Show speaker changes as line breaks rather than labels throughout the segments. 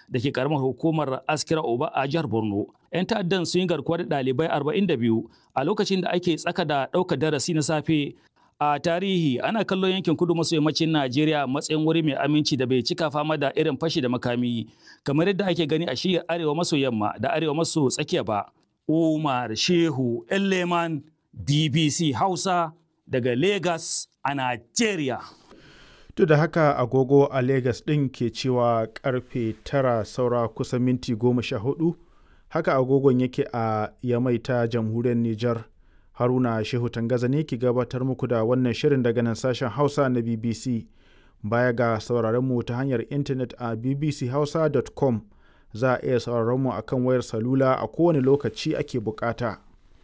da ke karamar hukumar Askira Oba a jihar Borno. 'Yan ta'addan sun yi garkuwa da ɗalibai 42 a lokacin da ake tsaka da ɗaukar darasi na safe a tarihi ana kallon yankin kudu maso yammacin Najeriya matsayin wuri mai aminci da bai cika fama da irin fashi da makami kamar yadda ake gani a shiyar arewa maso yamma da arewa maso tsakiya ba. Umar Shehu Elleman BBC Hausa daga Lagos a Najeriya.
Duk da haka agogo a Lagos ɗin ke cewa karfe tara saura kusan minti goma sha hudu, haka agogon yake a Yamai ta jamhuriyar Nijar. Haruna Shehu Tangaza ne ke gabatar muku da wannan shirin daga nan sashen Hausa na BBC. Baya ga sauraron mu ta hanyar intanet a bbchausa.com za a iya sauraron mu akan wayar salula a kowane lokaci ake bukata.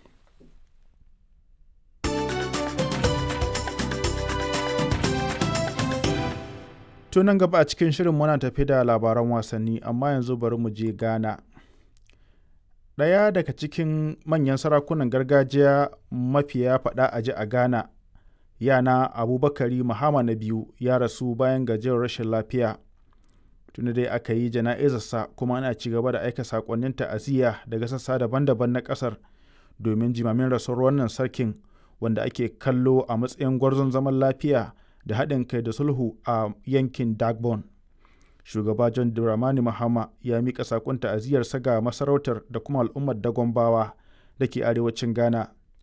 To nan gaba a cikin shirin muna tafi da labaran wasanni amma yanzu bari mu je Ghana. Ɗaya daga cikin manyan sarakunan gargajiya mafiya faɗa a ji a Ghana, yana Abubakari Mahama na biyu ya rasu bayan gajiyar rashin lafiya. Tuni dai aka yi jana'izarsa kuma ana ci gaba da aika saƙonnin ta'aziyya daga sassa daban-daban na ƙasar domin jimamin rasuwar wannan sarkin wanda ake kallo a matsayin gwarzon zaman lafiya da haɗin kai da sulhu a yankin Dagbon. Shugaba John Dramani Mahama ya miƙa saƙon ta'aziyyarsa ga masarautar da kuma al'ummar Dagombawa da ke arewacin Ghana